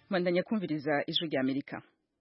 bandanya kumviriza ijwi rya amerika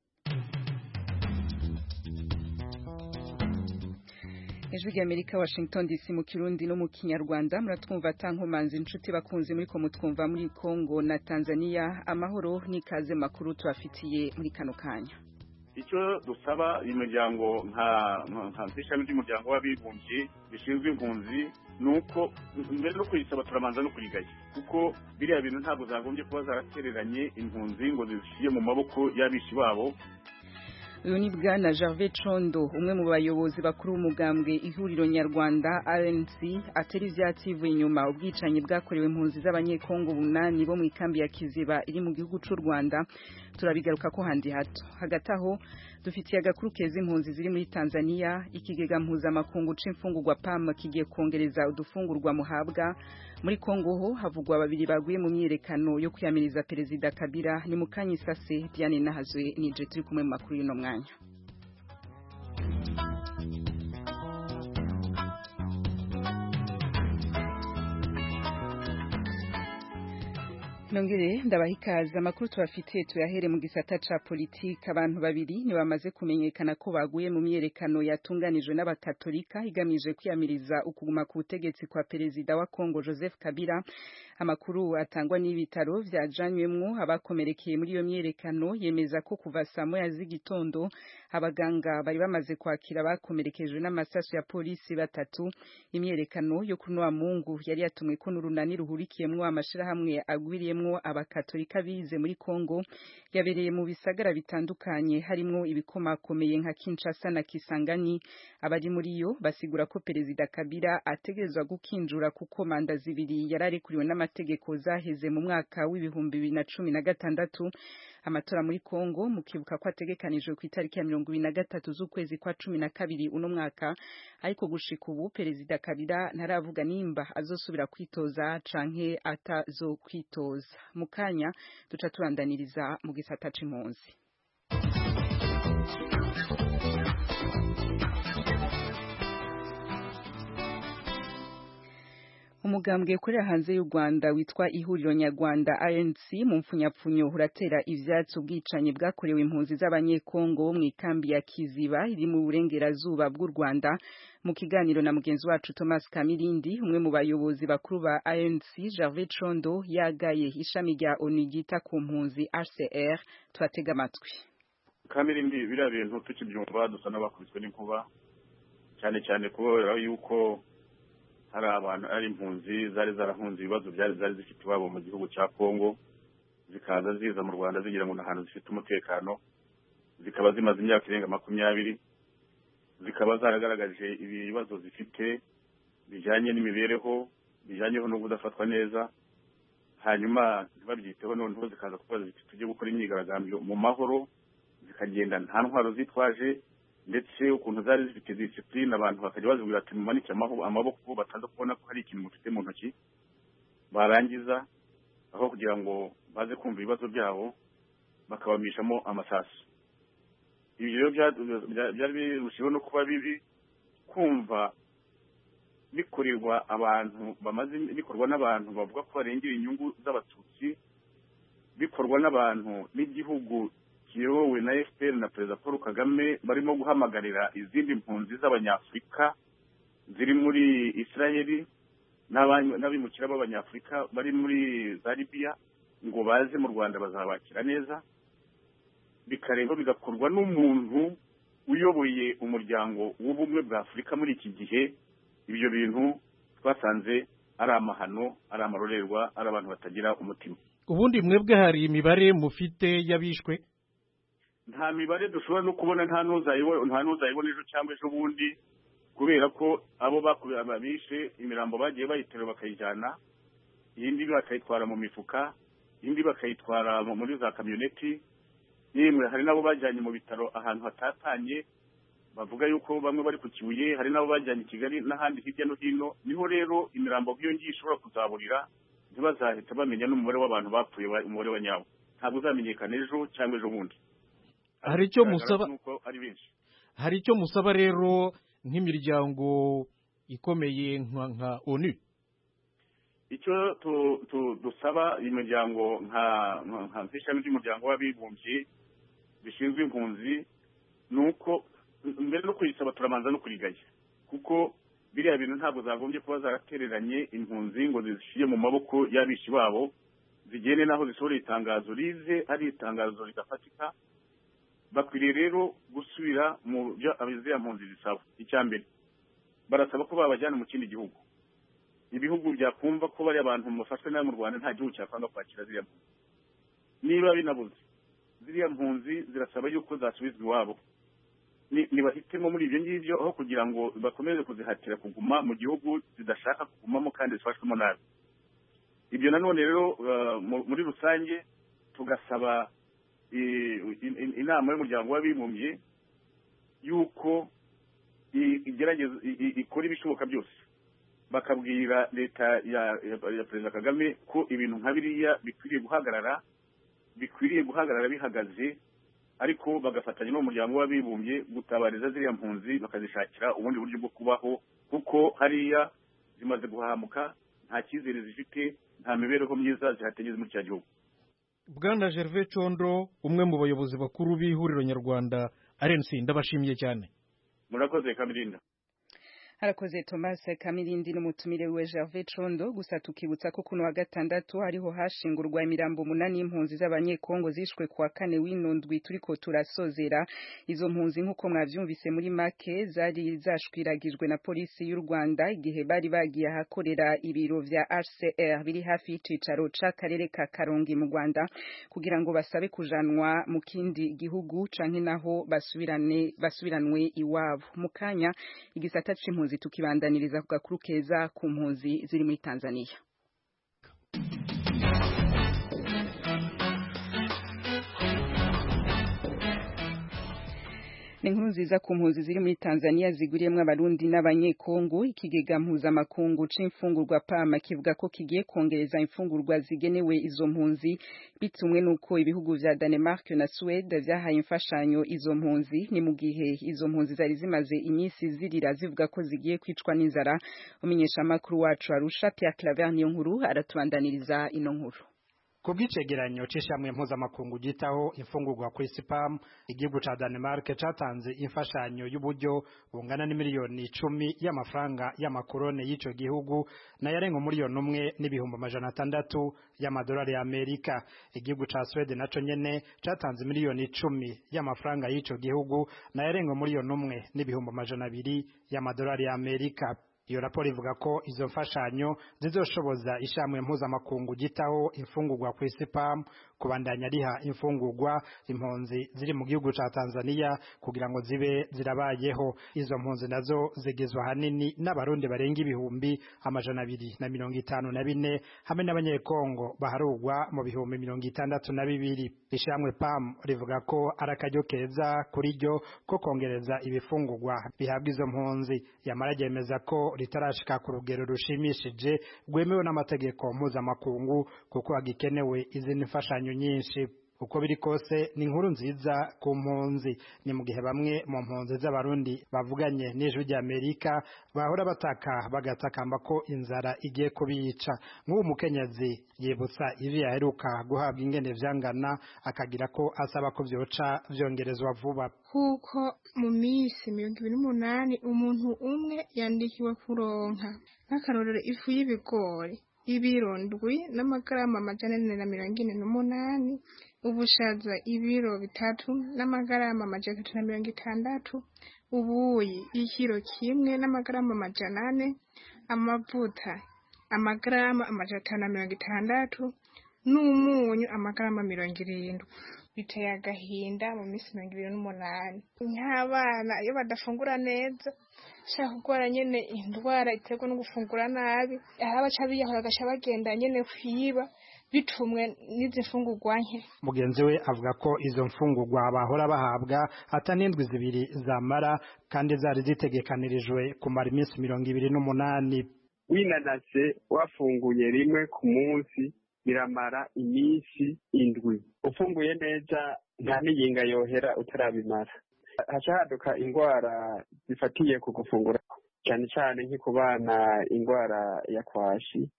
ijwi rya amerika washington dc mu kirundi no mu kinyarwanda muratwumva tankomanzi inshuti bakunze muri ko mutwumva muri congo na tanzania amahoro n'ikaze makuru tubafitiye muri kano kanya icyo dusaba imiryango nka ishami ry'umuryango w'abibumbye rishinzwe impunzi ni uko mbere no kuyisaba turabanza no kurigaya kuko biriya bintu ntabwo zagombye kuba zaratereranye impunzi ngo zishyire mu maboko y'abishi babo uyu ni bwana Gervais Condo umwe mu bayobozi bakuru b'umugambwe ihuriro nyarwanda RNC atera ivyatsi ivuye inyuma ubwicanyi bwakorewe impunzi z'abanyekongo bunani bo mu ikambi ya Kiziba iri mu gihugu c'u Rwanda turabigaruka ko handi hato hagati aho dufitiye agakuru keza impunzi ziri muri Tanzania ikigega mpuzamakungu c'imfungurwa PAM kigiye kongereza udufungurwa muhabwa muri Kongo ho havugwa babiri baguye mu myiyerekano yo kwiyamiriza perezida Kabila ni mukanyisase Diane Nahazwe nije turi kumwe mu makuru y'uno mwanya Nongere ndabaha ikaze amakuru tubafitiye tuyahere mu gisata ca politike abantu babiri ni bamaze kumenyekana ko baguye mu myerekano yatunganijwe n'abakatolika igamije kwiyamiriza ukuguma ku butegetsi kwa perezida wa Kongo Joseph Kabila amakuru atangwa n'ibitaro vyajanywemwo abakomerekeye muri iyo myerekano yemeza ko kuva saa moya z'igitondo abaganga bari bamaze kwakira abakomerekejwe n'amasasu ya polisi batatu imyerekano yo kuri wa Mungu yari yatumwe ko n'urunani ruhurikiyemwo amashirahamwe agwiriyemwo abakatolika bize muri Kongo yabereye mu bisagara bitandukanye harimwo ibikomakomeye nka Kinshasa na Kisangani abari muri yo basigura ko perezida Kabila ategerezwa gukinjura kuko manda zibiri yararekuriwe n'amategeko zaheze mu mwaka w'ibihumbi bibiri na cumi na gatandatu amatora muri Kongo mukibuka ko ategekanijwe ku itariki ya mirongo ibiri na gatatu z'ukwezi kwa cumi na kabiri uno mwaka ariko gushika ubu perezida Kabila ntaravuga nimba azosubira kwitoza canke atazokwitoza mu kanya duca turandaniriza mu gisata c'impunzi umugambwe ukorera hanze y'u Rwanda witwa ihuriro nyarwanda ANC mu mfunyapfunyo uratera ivyatsi ubwicanyi bwakorewe impunzi z'abanyekongo mu ikambi ya Kiziba iri mu burengerazuba bw'u Rwanda mu kiganiro na mugenzi wacu Thomas Kamirindi umwe mu bayobozi bakuru ba ANC Gervais Condo yagaye ishami rya ONU ryita ku mpunzi HCR tubatega amatwi Kamirindi biriya bintu tukibyumva dusa n'abakubiswe n'inkuba cyane cyane kubera yuko hari abantu ari impunzi zari zarahunze ibibazo byari zari zifite iwabo mu gihugu cya Kongo zikaza ziza mu Rwanda zigira ngo ahantu zifite umutekano zikaba zimaze imyaka irenga makumyabiri zikaba zaragaragaje ibibazo zifite bijyanye n'imibereho bijyanyeho no kudafatwa neza hanyuma ntibabyiteho noneho zikaza kuba ziti tujye gukora imyigaragambyo mu mahoro zikagenda nta ntwaro zitwaje ndetse ukuntu zari zifite disipurine abantu bakajya bazibwira ati mumanike amaboko bataza kubona ko hari ikintu mufite mu ntoki barangiza aho kugira ngo baze kumva ibibazo byabo bakabamishamo amasasu ibi rero byari birushijeho no kuba bibi kumva bikorerwa abantu bamaze bikorwa n'abantu bavuga ko barengera inyungu z'abatutsi bikorwa n'abantu n'igihugu kiyobowe na FPR na Perezida Paul Kagame barimo guhamagarira izindi mpunzi z'abanyafurika ziri muri Israeli n'abimukira b'abanyafurika bari muri za Libya ngo baze mu Rwanda bazabakira neza bikareba bigakorwa n'umuntu uyoboye umuryango w'ubumwe bwa Afurika muri iki gihe ibyo bintu twasanze ari amahano ari amarorerwa ari abantu batagira umutima ubundi mwebwe hari imibare mufite y'abishwe nta mibare dushobora no kubona nta n'uzayibona ejo cyangwa ejo bundi kubera ko abo bishe imirambo bagiye bayiterura bakayijyana iyindi bakayitwara mu mifuka indi bakayitwara muri za kamyoneti yemwe hari n'abo bajyanye mu bitaro ahantu hatatanye bavuga yuko bamwe bari ku kibuye hari n'abo bajyanye i kigali n'ahandi hirya no hino niho rero imirambo nk'iyo ngiyo ishobora kuzaburira ntibazahita bamenya n'umubare w'abantu bapfuye umubare wa nyawo ntabwo uzamenyekana ejo cyangwa ejo bundi hari icyo musaba ari benshi hari icyo musaba rero nk'imiryango ikomeye nka onu icyo tu- tu- dusaba imiryango nka nka nk'ishami ry'umuryango w'abibumbye rishinzwe impunzi ni uko mbere no kuyisaba turabanza no kurigaya kuko biriya bintu ntabwo zagombye kuba zaratereranye impunzi ngo zishyire mu maboko y'abishi babo zigende n'aho zisohoreye itangazo rize ari itangazo ridafatika bakwiriye rero gusubira mu byo ziriya mpunzi zisaba icya mbere barasaba ko babajyana mu kindi gihugu ibihugu byakumva ko bari abantu bafashwe nabi mu rwanda nta gihugu cyakwanga kwakira ziriya mpunzi niba binabuze ziriya mpunzi zirasaba yuko zasubizwa iwabo Ni- nibahitemo muri ibyo ngibyo aho kugira ngo bakomeze kuzihatira kuguma mu gihugu zidashaka kugumamo kandi zifashwemo nabi ibyo nanone rero uh, mu- muri rusange tugasaba i- i- i- inama y'umuryango w'abibumbye yuko i- igerageza i- i- ikora ibishoboka byose bakabwira leta ya, ya, ya perezida kagame ko ibintu nka biriya bikwiriye guhagarara bikwiriye guhagarara bihagaze ariko bagafatanya n'umuryango w'abibumbye gutabariza ziriya mpunzi bakazishakira ubundi buryo bwo kubaho kuko hariya zimaze guhamuka nta cyizere zifite nta mibereho myiza zihategeze muri cya gihugu bwana gervais condo umwe mu bayobozi bakuru b'ihuriro nyarwanda rnc ndabashimiye cyane murakoze kamirinda harakoze Thomas Kamirindi n'umutumire we Gervais Condo gusa tukibutsa ko kuno wa gatandatu hariho hashingurwa imirambo munani y'impunzi z'abanyekongo zishwe kuwa kane w'inundwi turiko turasozera izo mpunzi nk'uko mwavyumvise muri make zari zashwiragijwe na polisi y'u Rwanda igihe bari bagiye ahakorera ibiro vya HCR biri hafi y'icicaro c'akarere ka Karongi mu Rwanda kugira ngo basabe kujanwa mu kindi gihugu canke naho basubirane basubiranwe iwabo mu kanya igisata c'impunzi tukibandaniriza ku gakuru keza ku mpunzi ziri muri Tanzania ni inkuru nziza ku mpunzi ziri muri Tanzania ziguriyemwo abarundi n'abanyekongo ikigega mpuzamakungu c'imfungurwa pama kivuga ko kigiye kongereza imfungurwa zigenewe izo mpunzi bitumwe n'uko ibihugu vya Denmark na Suède vyahaye imfashanyo izo mpunzi ni mu gihe izo mpunzi zari zimaze iminsi zirira zivuga ko zigiye kwicwa n'inzara umenyesha makuru wacu Arusha Pierre Claver niyo nkuru aratubandaniriza ino nkuru ku bw'icegeranyo c'ishamwe mpuzamakungu gitaho imfungurwa ku isi pam igihugu ca Denmark catanze imfashanyo y'uburyo bungana n'imiliyoni icumi y'amafaranga y'amakorone y'ico gihugu na yarenga umuliyoni umwe n'ibihumbi amajana atandatu y'amadolari ya Amerika igihugu ca Sweden naco nyene catanze miliyoni icumi y'amafaranga y'ico gihugu na yarenga umuliyoni umwe n'ibihumbi amajana abiri y'amadolari ya Amerika iyo raporo ivuga ko izo mfashanyo zizoshoboza ishamwe mpuzamakungu gitaho imfungurwa ku isi pam kubandanya riha imfungurwa impunzi ziri mu gihugu ca Tanzania kugira ngo zibe zirabayeho izo mpunzi nazo zigizwe ahanini n'abarundi barenga ibihumbi amajana abiri na mirongo itanu na bine hamwe n'abanyekongo baharugwa mu bihumbi mirongo itandatu na bibiri ishamwe pam rivuga ko ari akaryo keza kuri ryo ko kongereza ibifungurwa bihabwa izo mpunzi yamara ryemeza ko ritarashika ku rugero rushimishije rwemewe n'amategeko mpuzamakungu kuko hagikenewe izindi mfashanyo nyinshi uko biri kose ni inkuru nziza ku mpunzi ni mu gihe bamwe mu mpunzi z'abarundi bavuganye n'ijwi ry'amerika bahora bataka bagatakamba ko inzara igiye kubica nk'uwo mukenyezi yibutsa ivyo yaheruka guhabwa ingene vyangana akagira ko asaba ko vyoca vyongerezwa vuba kuko mu minsi mirongo ibiri n'umunani umuntu umwe yandikiwe kuronka nk'akarorero ifu y'ibigori ibiro ndwi n'amagarama amajana ane na mirongo ine n'umunani ubushaza ibiro bitatu n'amagarama amajana atatu na mirongo itandatu ubuyi ikiro kimwe n'amagarama amajana ane amavuta amagarama amajana atanu na mirongo itandatu n'umunyu amagarama mirongo irindwi biteye agahinda mu minsi mirongo ibiri n'umunani nk'abana iyo badafungura neza shaka kurwara nyene indwara iterwa no gufungura nabi hari abaca biyahura agaca bagenda nyene kwiba bitumwe n'izi mfungurwa nke mugenzi we avuga ko izo mfungurwa bahora bahabwa ata n'indwi zibiri zamara kandi zari zitegekanirijwe kumara iminsi mirongo ibiri n'umunani winanase wafunguye rimwe ku munsi biramara iminsi indwi ufunguye neza nta n'iyinga yohera utarabimara haca haduka indwara zifatiye ku gufungura cyane cyane nko ku bana indwara ya kwashi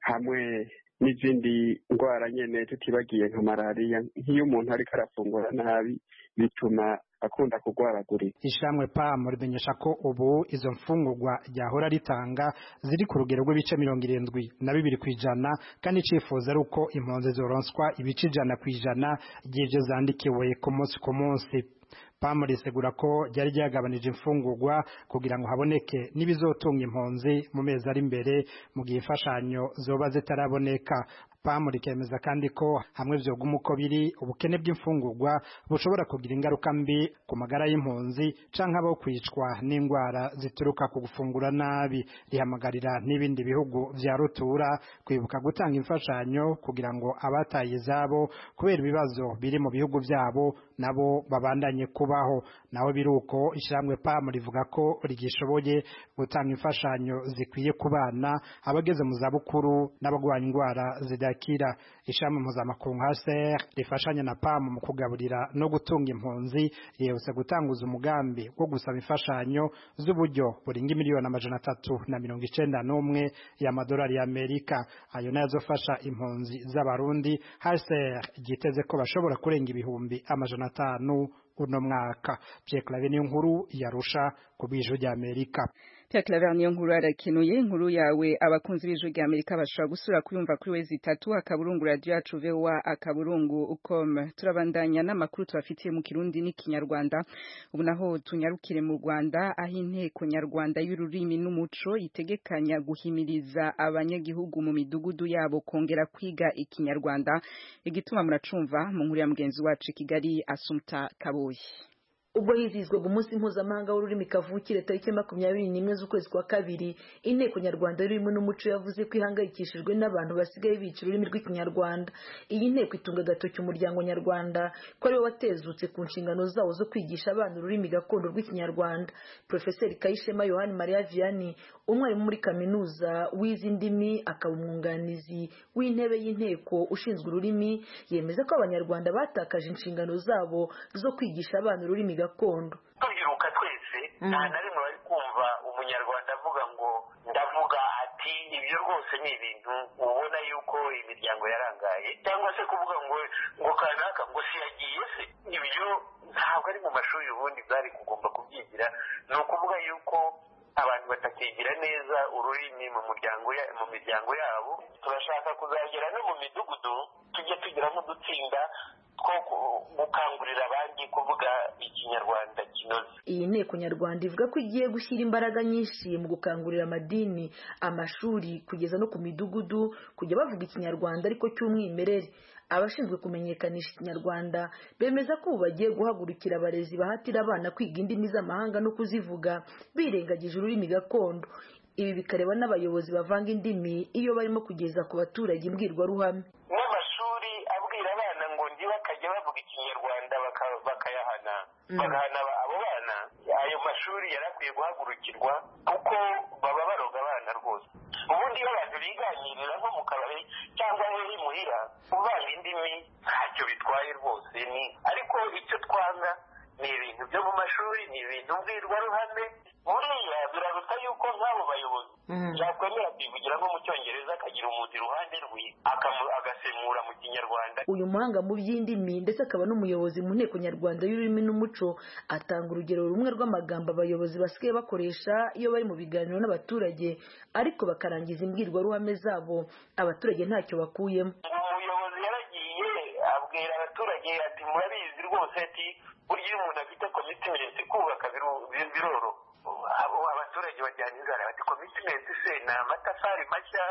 hamwe n'izindi ndwara nyene tutibagiye nka malariya nk'iyo umuntu ariko arafungura nabi bituma akunda kurwaragurika ishamwe pam rimenyesha ko ubu izo mfungurwa ryahora ritanga ziri ku rugero rw'ibice mirongo irindwi na bibiri ku ijana kandi icifuza ari uko impunzi zoronswa ibice ijana ku ijana ry'ivyo zandikiwe ku munsi ku munsi pam risegura ko ryari ryagabanije imfungurwa kugira ngo haboneke n'ibizotunga impunzi mu mezi ari imbere mu gihe imfashanyo zoba zitaraboneka pam rikemeza kandi ko hamwe vyoguma uko biri ubukene bw'imfungurwa bushobora kugira ingaruka mbi ku magara y'impunzi canke abo kwicwa n'indwara zituruka ku gufungura nabi rihamagarira n'ibindi bihugu vya rutura kwibuka gutanga imfashanyo kugira ngo abataye izabo kubera ibibazo biri mu bihugu vyabo nabo babandanye kubaho naho biruko ishyirahamwe pam rivuga ko rigishoboye gutanga imfashanyo zikwiye ku bana abageze mu zabukuru n'abagwanya indwara zidakira ishami mpuzamakungu HCR rifashanya na pam mu kugaburira no gutunga impunzi rihuse gutanguza umugambi wo gusaba imfashanyo z'uburyo buringa miliyoni amajana atatu na mirongo icenda n'umwe y'amadolari y'amerika ayo nayo azofasha impunzi z'abarundi HCR ryiteze ko bashobora kurenga ibihumbi amajana atanu uno mwaka Pierre Claver niyo nkuru yarusha ku bw'ijwi ry'Amerika Pierre Claver niyo nkuru arakenuye inkuru yawe abakunzi b'ijwi ry'Amerika bashobora gusura kuyumva kuri wezi itatu akaburungu radio yacu VOA akaburungu com turabandanya n'amakuru tubafitiye mu Kirundi n'ikinyarwanda ubu naho tunyarukire mu Rwanda aho inteko nyarwanda y'ururimi n'umuco itegekanya guhimiriza abanyagihugu mu midugudu yabo kongera kwiga ikinyarwanda igituma muracumva mu nkuru ya mugenzi wacu i Kigali Asumta Kaboyi ubwo hizihizwaga umunsi mpuzamahanga w'ururimi kavukire tariki makumyabiri n'imwe z'ukwezi kwa kabiri inteko nyarwanda y'ururimi n'umuco yavuze ko ihangayikishijwe n'abantu basigaye bica ururimi rw'ikinyarwanda iyi nteko itunga agatoki umuryango nyarwanda ko ariwo watezutse ku nshingano zawo zo kwigisha abana ururimi gakondo rw'ikinyarwanda profeseri kayishema yohani mariya vianney umwarimu muri kaminuza w'izi ndimi akaba umwunganizi w'intebe y'inteko ushinzwe ururimi yemeza ko abanyarwanda batakaje inshingano zabo zo kwigisha abana ururimi gakondo tubyiruka twese nta na rimwe bari kumva umunyarwanda avuga ngo ndavuga ati ibyo rwose ni ibintu ubona yuko imiryango yarangaye cyangwa se kuvuga ngo ngo kanaka ngo siyagiye se ibyo ntabwo ari mu mashuri ubundi bwari kugomba kubyigira ni ukuvuga yuko abantu batakigira neza ururimi mu muryango mu miryango yabo turashaka kuzagera no mu midugudu tujye tugira nk'udutsinda two gukangurira abandi kuvuga ikinyarwanda kinoze iyi nteko nyarwanda ivuga ko igiye gushyira imbaraga nyinshi mu gukangurira amadini amashuri kugeza no ku midugudu kujya bavuga ikinyarwanda ariko cy'umwimerere abashinzwe kumenyekanisha ikinyarwanda bemeza ko ubu bagiye guhagurukira abarezi bahatira abana kwiga indimi z'amahanga no kuzivuga birengagije ururimi gakondo ibi bikareba n'abayobozi bavanga indimi iyo barimo kugeza ku baturage imbwirwaruhame n'amashuri abwira abana ngo ndi bakajya bavuga ikinyarwanda bakayahana bagahana abo bana ayo mashuri yari akwiye guhagurukirwa kuko baba baroga abana rwose ubundi iyo abantu biganirira nko mu kabari cyangwa muri muhira kuvanga indimi ntacyo bitwaye rwose ni ariko icyo twanga ni ibintu byo mu mashuri ni ibintu mbwirwaruhame buriya biraruta yuko nk'abo bayobozi yakwemera kwivugira nko mu cyongereza akagira umuntu iruhande rwe agasemura mu kinyarwanda uyu muhanga mu by'indimi ndetse akaba n'umuyobozi mu nteko nyarwanda y'ururimi n'umuco atanga urugero rumwe rw'amagambo abayobozi basigaye bakoresha iyo bari mu biganiro n'abaturage ariko bakarangiza imbwirwaruhame zabo abaturage ntacyo bakuyemo umuyobozi yaragiye abwira abaturage ati murabizi rwose ati burya iyo umuntu afite komitimensi kubaka biroro abaturage bajyana inzara bati komitimensi se ni amatafari mashya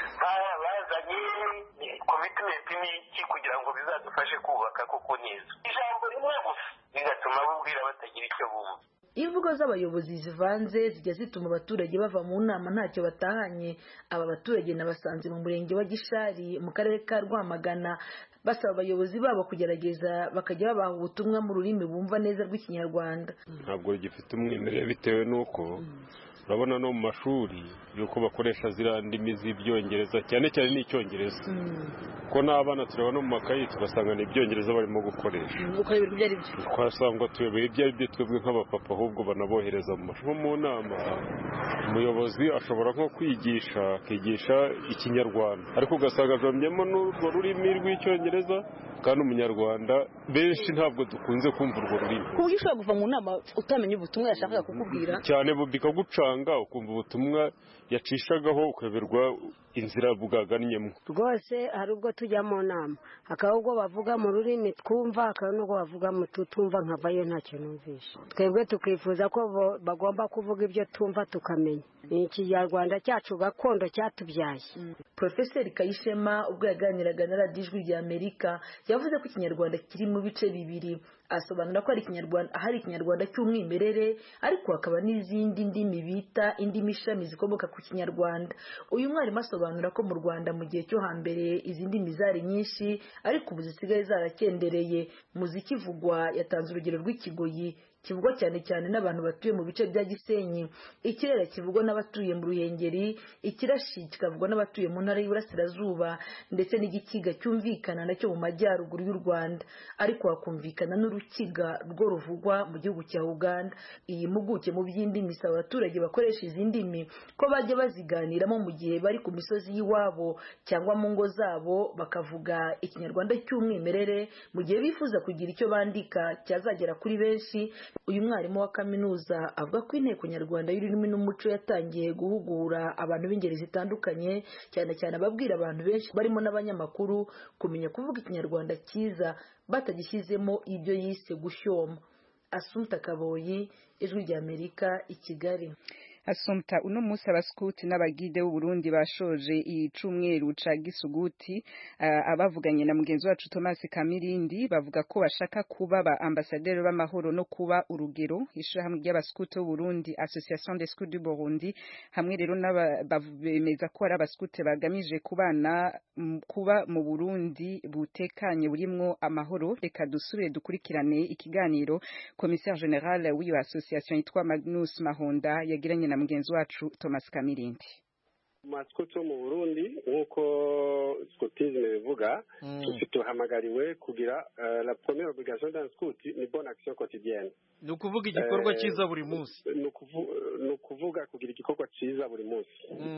bazanye komitimensi ni iki kugira ngo bizadufashe kubaka koko neza ijambo rimwe gusa bigatuma bubwira batagira icyo bumva imvugo z'abayobozi zivanze zijya zituma abaturage bava mu nama ntacyo batahanye aba baturage nabasanze mu murenge wa gishari mu karere ka rwamagana basaba abayobozi babo kugerageza bakajya babaha ubutumwa mu rurimi bumva neza rw'ikinyarwanda ntabwo gifite umwimerere bitewe n'uko urabona no mu mashuri yuko bakoresha ziriya ndimi z'ibyongereza cyane cyane n'icyongereza ko n'abana tureba no mu makayi tugasanga ni ibyongereza barimo gukoresha ukayoberwa ibyo ari byo twasanga tuyobera ibyo ari byo twebwe nk'abapapa ahubwo banabohereza mu mashuri nko mu nama umuyobozi ashobora nko kwigisha akigisha ikinyarwanda ariko ugasanga ajomyemo n'urwo rurimi rw'icyongereza kandi umunyarwanda benshi ntabwo dukunze kumva urwo rurimi ku buryo ushobora kuva mu nama utamenya ubutumwa yashakaga kukubwira cyane bikagucanga ukumva ubutumwa yacishagaho ukayoberwa inzira bwagannyemo rwose hari ubwo tujya mu nama hakaba ubwo bavuga mu rurimi twumva hakaba n'ubwo bavuga mu tutumva nkavayo ntacyo numvisha twebwe tukifuza ko bagomba kuvuga ibyo tumva tukamenya ni ikinyarwanda cyacu gakondo cyatubyaye porofeseri kayishema ubwo yaganiraga na radiyo ijwi rya amerika yavuze ko ikinyarwanda kiri mu bice bibiri asobanura ko hari ikinyarwanda cy'umwimerere ariko hakaba n'izindi ndimi bita indimi ishami zikomoka ku kinyarwanda uyu mwarimu asobanura ko mu rwanda mu gihe cyo hambere izi ndimi zari nyinshi ariko ubu zisigaye zarakendereye muziki ivugwa yatanze urugero rw'ikigoyi kivugwa cyane cyane n'abantu batuye mu bice bya gisenyi ikirere kivugwa n'abatuye mu ruhengeri ikirashi kikavugwa n'abatuye mu ntara y'iburasirazuba ndetse n'igikiga cyumvikana nacyo mu majyaruguru y'u rwanda ariko hakumvikana n'urukiga rwo ruvugwa mu gihugu cya uganda iyi mpuguke mu by'indimi isaba abaturage bakoresha izi ndimi ko bajya baziganiramo mu gihe bari ku misozi y'iwabo cyangwa mu ngo zabo bakavuga ikinyarwanda cy'umwimerere mu gihe bifuza kugira icyo bandika cyazagera kuri benshi uyu mwarimu wa kaminuza avuga ko inteko nyarwanda y'ururimi n'umuco yatangiye guhugura abantu b'ingeri zitandukanye cyane cyane ababwira abantu benshi barimo n'abanyamakuru kumenya kuvuga ikinyarwanda cyiza batagishyizemo ibyo yise gushyoma asumta kaboyi ijwi ry'amerika i kigali asumta uno munsi abaskuti n'abagide b'uburundi bashoje icumweru ca gisuguti uh, abavuganye na mugenzi wacu Thomas Kamirindi bavuga ko bashaka kuba ba ambassadeur b'amahoro no kuba urugero ishirahamwe ry'abaskuti b'uburundi Association des Scouts du Burundi hamwe rero bemeza ko ari abaskuti bagamije kubana kuba mu Burundi butekanye burimwo amahoro reka dusubire dukurikirane ikiganiro commissaire general w'iyo association yitwa Magnus Mahonda yagiranye na mugenzi wacu Thomas Kamirindi masikuti yo mu burundi nk'uko scotisme bivuga tuhamagariwe kugira la première obligation d'un scout ni bonne action quotidienne ni ukuvuga igikorwa cyiza buri munsi ni ukuvuga kugira igikorwa cyiza buri munsi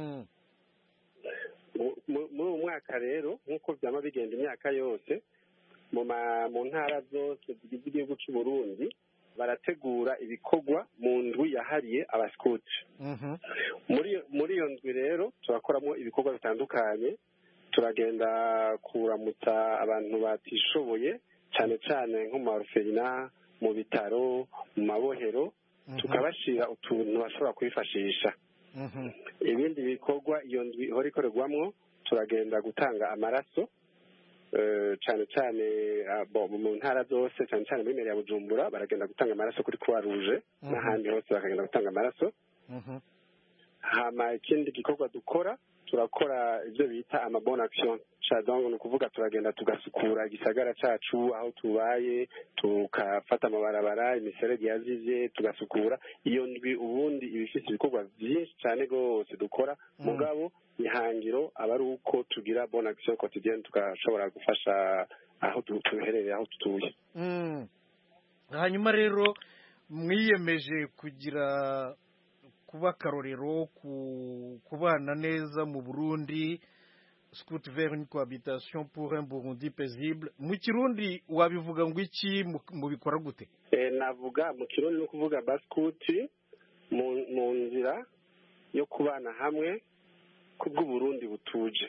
muri uwo mwaka rero nk'uko byaba bigenda imyaka yose mu ntara zose zigize igihugu cy'u Burundi barategura ibikorwa mu ndwi yahariye abasikuti muri iyo ndwi rero turakoramo ibikorwa bitandukanye turagenda kuramutsa abantu batishoboye cyane cyane nko mu maruferina mu bitaro mu mabohero tukabashyira utuntu bashobora kwifashisha ibindi bikorwa iyo ndwi ihora ikorerwamo turagenda gutanga amaraso cyane cyane mu ntara zose cyane cyane muri ya bujumbura baragenda gutanga amaraso kuri croix rouge n'ahandi hose bakagenda gutanga amaraso hama ikindi gikorwa dukora turakora ibyo bita amabona action donc ni ukuvuga turagenda tugasukura igisagara cyacu aho tubaye tukafata amabarabara imiserege yazivye tugasukura iyo ndwi ubundi iba ifite ibikorwa byinshi cyane rwose dukora mugabo ihangiro aba ari uko tugira bonne action quotidienne tugashobora gufasha aho tuherereye aho tutuye hanyuma rero mwiyemeje kugira kuba akarorero kubana neza mu burundi scout vers une cohabitation pour un burundi paisible mu kirundi wabivuga ngo iki mubikora gute navuga mu kirundi ni ukuvuga basikuti mu nzira yo kubana hamwe kubw'uburundi butuje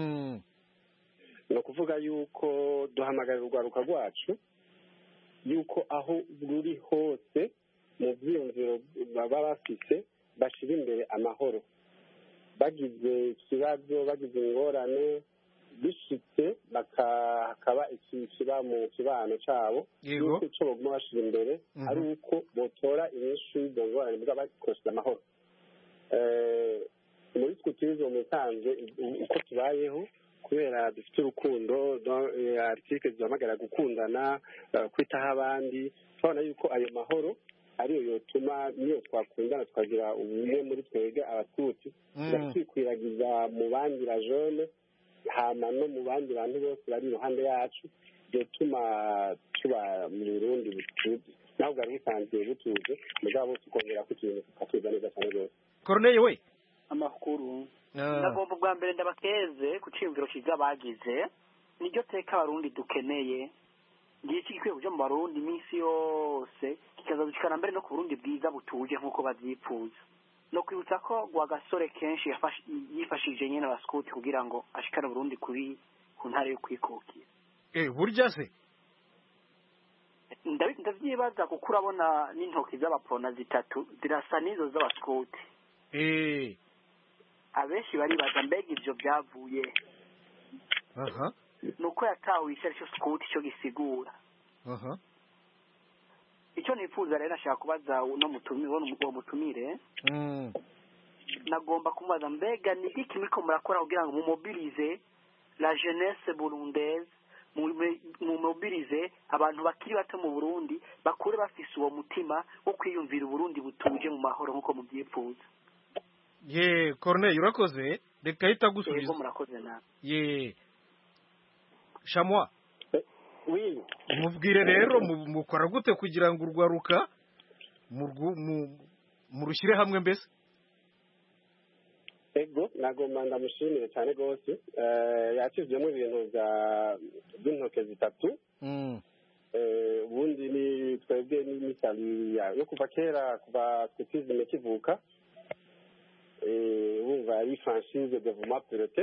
ni ukuvuga yuko duhamagarira urwaruka rwacu yuko aho ruri hose mu byiyumviro baba bafite bashyira imbere amahoro bagize ikibazo bagize ingorane bishitse hakaba ikiba mu kibano cyabo yuko icyo baguma bashyira imbere ari uko botora inyinshi y'izo ngorane mbwa bakoresheje amahoro muri sikutirizo musanze uko tubayeho kubera dufite urukundo aritike duhamagara gukundana kwitaho abandi turabona yuko ayo mahoro ariyo yotuma niyo twakundana tukagira ubumwe muri twebwe abatutsi tugakwiragiza mu bandi bajone hama no mu bandi bantu bose bari iruhande yacu byotuma tuba mu burundi butuje naho bwari busanzwe butuje mugabo tukongera ko ikintu tukatuza neza cyane rwose corneille we amakuru ndagomba bwa mbere ndabakeze ku cyiyumviro cyiza bagize niryo teka abarundi dukeneye ngiye gikwiye kuja mu barundi iminsi yose kikazadushikana mbere no ku burundi bwiza butuje nk'uko bazipfuza no kwibutsa ko gasore kenshi yifashije nyine abasikuti kugira ngo ashikane burundi kuri ku ntara yo kwikukira burya se ndavyibaza kuko urabona n'intoki z'abapona zitatu zirasa n'izo z'abasikuti abenshi baribaza mbega ivyo byavuye ni uko yatahuye icyo ari cyo sikuti icyo gisigura icyo nifuza rero nashaka kubaza uno uwo mutumire nagomba kumubaza mbega ni iki muriko murakora kugira ngo mumobirize la jeunesse burundaise mumobirize abantu bakiri bato mu burundi bakure bafise uwo mutima wo kwiyumvira uburundi butuje mu mahoro nk'uko mubyifuza ye corneille urakoze reka ahita agusubiza murakoze nawe ye shamwa oui mubwire rero mukora gute kugira ngo urwaruka murushyire hamwe mbese ego nagomba ndamushimire cyane rwose yakizwemo ibintu by'intoke zitatu ubundi ni twebwe n'imisali yo kuva kera kuva twitizime kivuka wumva ari franchise devuma pilote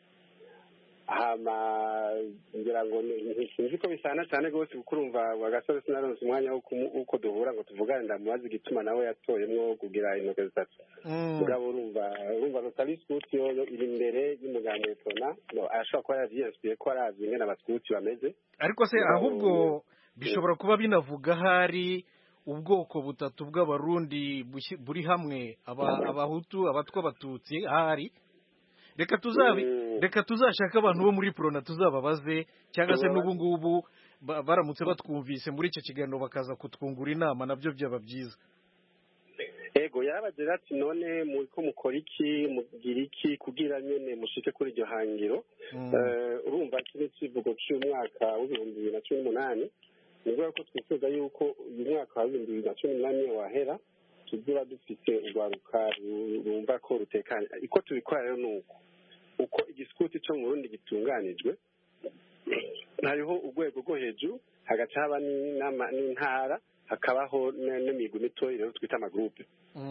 hama ngira ngo sinzi ko bisana cyane rwose kuko urumva agasore sinaronse umwanya w'uko duhura ngo tuvugane ndamubaza igituma nawe yatoyemwo kugira intoke zitatu mugabo urumva urumva rotari sikuti yoyo iri imbere y'umuganga wetona ashobora kuba yavyiyinsipiye ko arazi ingene abasikuti bameze ariko se ahubwo bishobora kuba binavuga hari ubwoko butatu bw'abarundi buri hamwe abahutu abatwa abatutsi ahari reka tuzabi reka tuzashake abantu bo muri prona tuzababaze cyangwa se n'ubu ngubu baramutse batwumvise muri icyo kiganiro bakaza kutwungura inama nabyo byaba byiza ego yarabagira ati none ko mukora iki mugira iki kugira nyine mushike kuri iryo hangiro urumva iki ni ikivugo cy'umwaka w'ibihumbi bibiri na cumi n'umunani ni ukuvuga ko twifuza yuko uyu mwaka wa bibiri bibiri na cumi n'umunani wahera tuziba dufite urwaruka rumva ko rutekanye uko tubikora rero ni uko uko igisikuti cyo mu burundi gitunganijwe hariho urwego rwo hejuru hagaca haba n'intara hakabaho n'imigwi mitoya rero twita amagurupe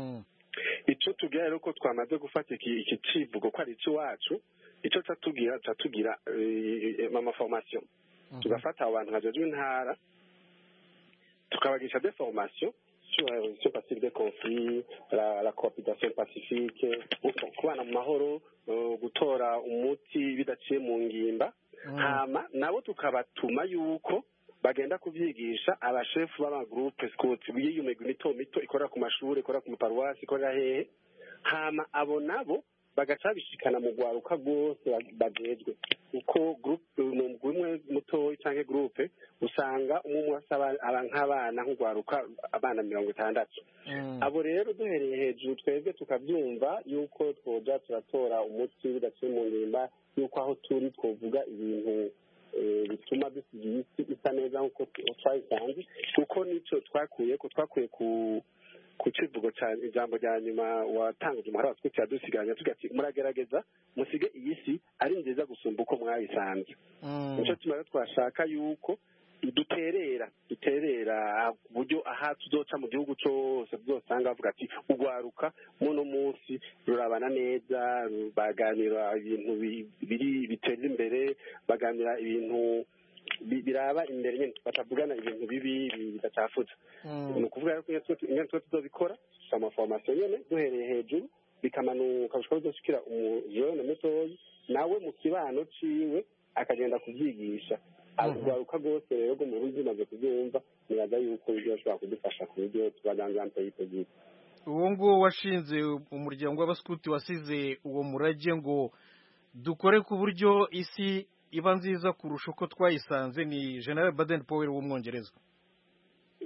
icyo tubwira rero ko twamaze gufata iki kivugo ko ari icy'iwacu icyo tugira tugira amaforomasiyo tugafata abo bantu hajejwe intara tukabagisha de formation sur la résolution pacifique des conflits, la, la cohabitation pacifique, kubana mu mahoro, gutora umuti bidaciye mu ngimba hama nabo tukabatuma yuko bagenda kuvyigisha abashefu b'amagroupe scout b'iyo migwi mito mito ikorera ku mashuri ikorera ku maparuwasi ikorera hehe hama abo nabo bagaca bishikana mu rwaruka rwose bagejwe uko groupe ni umugwi umwe mutoyi canke groupe usanga umwe umwe asaba nk'abana nk'urwaruka abana mirongo itandatu abo rero duhereye hejuru twebwe tukabyumva yuko twoja turatora umuti bidaciye mu ngimba yuko aho turi twovuga ibintu bituma dusiga isi isa neza nk'uko twayisanze kuko nico twakuye ko twakuye ku ku kivugo cya ijambo rya nyuma watangije umuhara watwitse yadusiganya tugira ati muragerageza musige iyi si ari nziza gusumba uko mwayisanze nicyo tuma rero twashaka yuko duterera duterera ku buryo aha tuzoca mu gihugu cyose tuzosanga bavuga ati urwaruka muno munsi rurabana neza baganira ibintu biri biteza imbere baganira ibintu biraba imbere nyine batavugana ibintu bibi bidacafutse ni ukuvuga rero ko iyo tuba tuzobikora dufite amaforomasiyo nyine duhereye hejuru bikamanuka bishobora kuzoshikira umujene mutoyi nawe mu kibano ciwe akagenda kubyigisha urwaruka rwose rero rwo mu buryo umaze kubyumva nibaza yuko ibyo bashobora kudufasha ku buryo tubaganza mpeyitegiye uwo nguwo washinze umuryango w'abasikuti wasize uwo murage ngo dukore ku buryo isi iba nziza kurusha uko twayisanze ni general baden powell w'umwongereza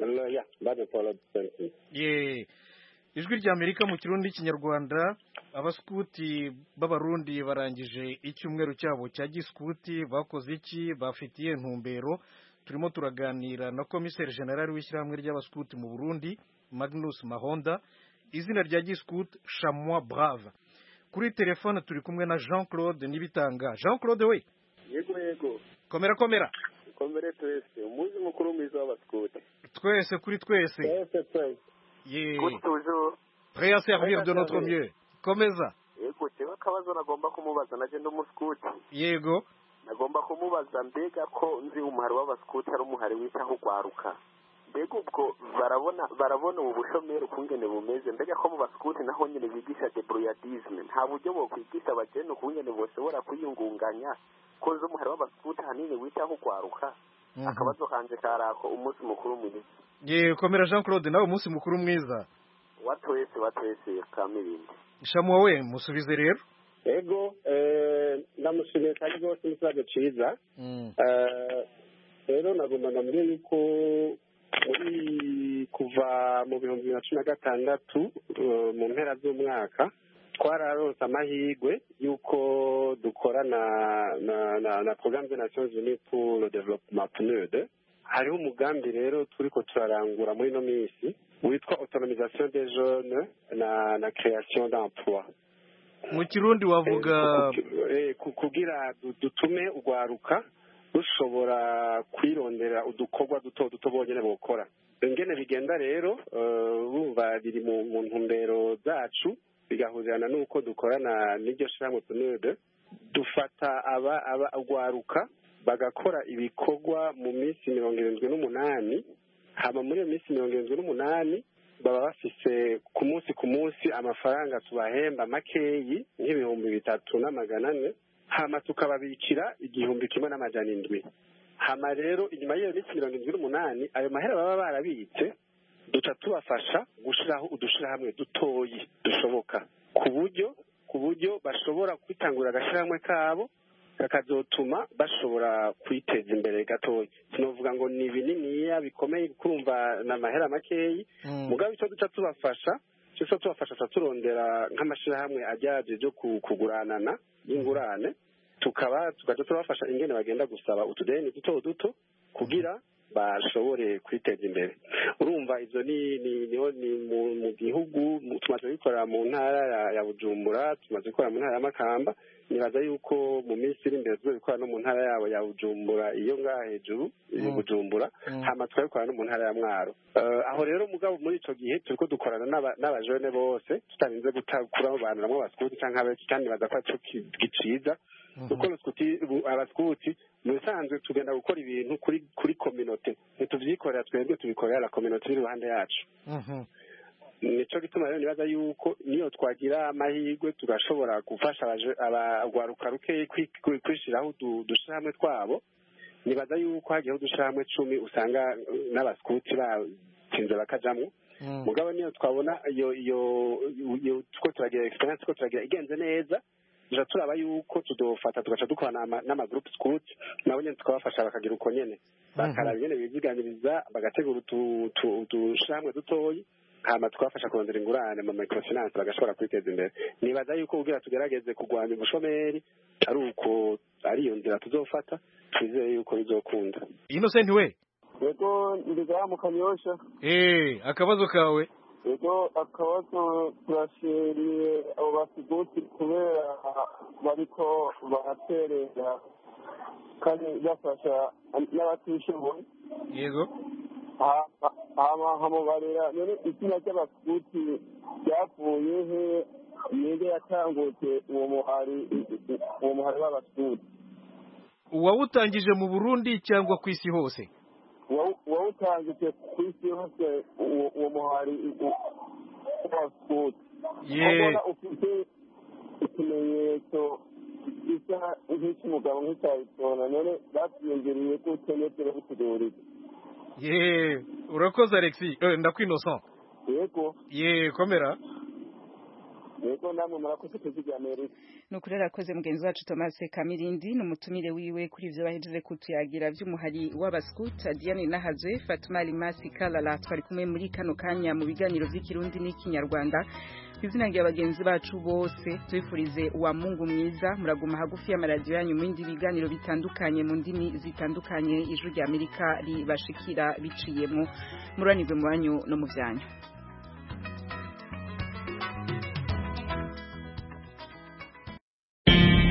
ya bane paul ye ijwi rya amerika mu kirundi n'ikinyarwanda abaskuti b'abarundi barangije icyumweru cyabo cya giskuti bakoze iki bafitiye intumbero turimo turaganira na komiseri generali w'ishyirahamwe ry'abaskuti mu burundi magnus mahonda izina rya giskuti shamwa brave kuri telefone turi kumwe na jean claude nibitanga jean claude we yego yego komera komera komere twese umunsi mukuru mwiza w'abaskuti twese kuri twese twese twese ye toujours prêt à servir de notre mieux komeza yego jewe akabazo nagomba kumubaza naje ndi umuskuti yego nagomba kumubaza mbega ko nzi umuhari w'abaskuti ari umuhari witaho ugwaruka mbega ubwo barabona barabona ubu bushomeri ukungene bumeze mbega ko mu baskuti naho nyene bigisha debrouillardisme nta buryo bokwigisha abajene ukungene boshobora kwiyungunganya ko nzi umuhari w'abaskuti ahanini witaho ugwaruka akabazo kanje karako umunsi mukuru mwiza ye komera jean claude nawe umunsi mukuru mwiza wa twese wa twese kamirindi shamuwa we musubize rero ego ndamushimiye kandi rwose n'ikibazo cyiza rero nagomba ndamubwira yuko muri kuva mu bihumbi bibiri na cumi na gatandatu mu mpera z'umwaka twararonse amahirwe y'uko dukorana na na na programme de nations unies pour le développement pnud hariho umugambi rero turiko turarangura muri ino minsi witwa autonomisation des jeunes na na création d'emploi mu kirundi wavuga kugira dutume urwaruka rushobora kwirondera udukorwa duto duto bonyine bukora ingene bigenda rero bumva biri mu ntumbero zacu bigahurirana n'uko dukorana n'iryo shyirahamwe tunude dufata aba aba urwaruka bagakora ibikorwa mu minsi mirongo irindwi n'umunani hama muri iyo minsi mirongo irindwi n'umunani baba bafise ku munsi ku munsi amafaranga tubahemba makeyi nk'ibihumbi bitatu n'amagana ane hama tukababikira igihumbi kimwe n'amajana indwi hama rero inyuma y'iyo minsi mirongo irindwi n'umunani ayo mahera baba barabitse duca tubafasha gushiraho udushirahamwe dutoyi dushoboka ku buryo ku buryo bashobora kwitangurira agashyirahamwe kabo kakazotuma bashobora kwiteza imbere gatoya sinovuga ngo ni bininiya bikomeye kurumva ni amahera makeyi mugabo icyo duca tubafasha icyo tubafasha tuba turondera nk'amashyirahamwe ajyaje byo kuguranana y'ingurane tukaba tugaca tubafasha ingene bagenda gusaba utudeni duto duto kugira bashobore kwiteza imbere urumva ibyo ni niho ni mu gihugu tumaze gukorera mu ntara ya bujumbura tumaze gukorera mu ntara ya makamba nibaza yuko mu minsi iri imbere tuzabikora no mu ntara yabo ya bujumbura iyo ngaha hejuru bujumbura hama tukabikora no mu ntara ya mwaro aho rero mugabo muri icyo gihe turi ko dukorana n'abajene bose tutarinze kurabanuramo abasikuti cyangwa abeki kandi nibaza ko aricyo giciza kuko abasikuti mu bisanzwe tugenda gukora ibintu kuri kuri kominote ntitubyikorera twebwe tubikorera la kominote iri iruhande yacu nicyo gituma rero nibaza yuko niyo twagira amahirwe tugashobora gufasha abagwaruka rukeyi kwishyiraho udushyirahamwe twabo nibaza yuko hagiyeho udushyirahamwe cumi usanga n'abasikuti batsinze bakajamwo mugabo niyo twabona iyo iyo two turagira experience two turagira igenze neza tuja turaba yuko tudofata tugaca dukorana n'amagroup scout nabo nyene tukabafasha bakagira uko nyene bakaraba nyene biziganiriza bagategura udushamwe dutoyi hama tukabafasha kurondera ingurane mu microfinance bagashobora kwiteza imbere nibaza yuko kugira tugerageze kurwanya ubushomeri ari uko ari iyo nzira tuzofata twizeye yuko bizokunda innocent we yego ndiga mu kanyosha eh akabazo kawe yego akabazo turashimiye abo basiguti kubera bariko baraterera kandi bafasha n'abatishoboye yego hamubarira none izina ry'abasiguti ryavuye he ninde yatangutse uwo muhari uwo muhari w'abasiguti uwawutangije mu burundi cyangwa ku isi hose wawutangije ku isi hose uwo muhari w'abasiguti ye ufite ikimenyetso gisa nk'icy'umugabo nk'icyayitona none babyiyongereye ko ukeneye bitugurira ye urakoze alexi eh, ndakwinosa yego ye komera yego namwe murakoze kuziga amerika ni ukuri arakoze mugenzi wacu thomas kamirindi ni umutumire wiwe kuri ivyo bahejeje kutuyagira vy'umuhari w'abaskuta diane nahazwe fatuma limasi kalala twari kumwe muri kano kanya mu biganiro vy'ikirundi n'ikinyarwanda izina rya bagenzi bacu bose tubifurize uwa mungu mwiza muraguma hagufi y'amaradiyo yanyu mu bindi biganiro bitandukanye mu ndimi zitandukanye ijwi rya amerika ribashikira biciyemo muranirwe mu banyu no mu vyanyu